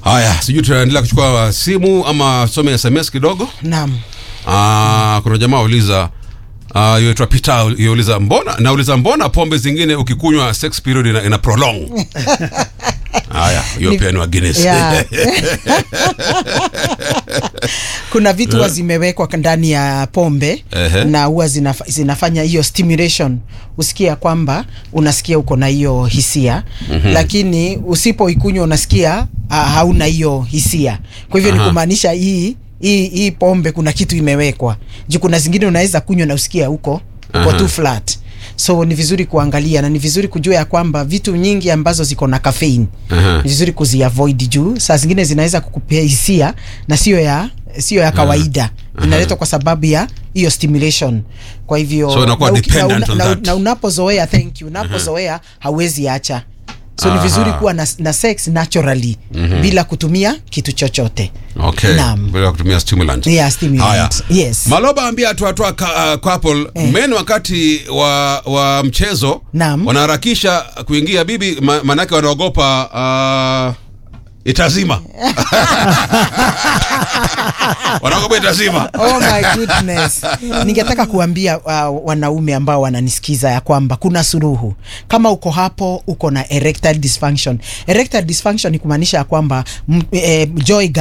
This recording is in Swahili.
Haya, sijui tunaendelea kuchukua simu ama some SMS kidogo. Naam. Ah, kuna jamaa auliza Uh, yoitwa Peter yauliza mbona nauliza mbona pombe zingine ukikunywa sex period ina, ina prolong haya hiyo Ni- pia ni wa Guinness Yeah. kuna vitu huwa zimewekwa ndani ya pombe Ehe. na huwa zinaf zinafanya hiyo stimulation usikia kwamba unasikia uko na hiyo hisia lakini usipoikunywa unasikia uh, hauna hiyo hisia kwa hivyo ni Aha. kumaanisha hii hii hii pombe kuna kitu imewekwa juu kuna zingine unaweza kunywa na usikia huko uko Aha. tu flat so ni vizuri kuangalia na ni vizuri kujua ya kwamba vitu nyingi ambazo ziko na caffeine Aha. ni vizuri kuziavoid juu saa zingine zinaweza kukupea hisia na sio ya sio ya kawaida inaletwa kwa sababu ya hiyo stimulation kwa hivyo So inakuwa na uki- dependent na, on na, that. na unapozoea thank you unapozoea hauwezi acha so ni vizuri Aha. kuwa na, na sex naturally bila kutumia kitu chochote okay Naam. bila kutumia stimulant Yeah, stimulant. Haya. Yes. Maloba ambia tuatoa uh, couple Eh. men wakati wa, wa mchezo Naam. wanaharakisha kuingia bibi ma, manake wanaogopa uh, itazima wanaogopa itazima Oh my goodness. Ningetaka kuambia uh, wanaume ambao wananisikiza ya kwamba kuna suluhu. Kama uko hapo uko na erectile dysfunction. Erectile dysfunction ni kumaanisha ya kwamba m- eh, joy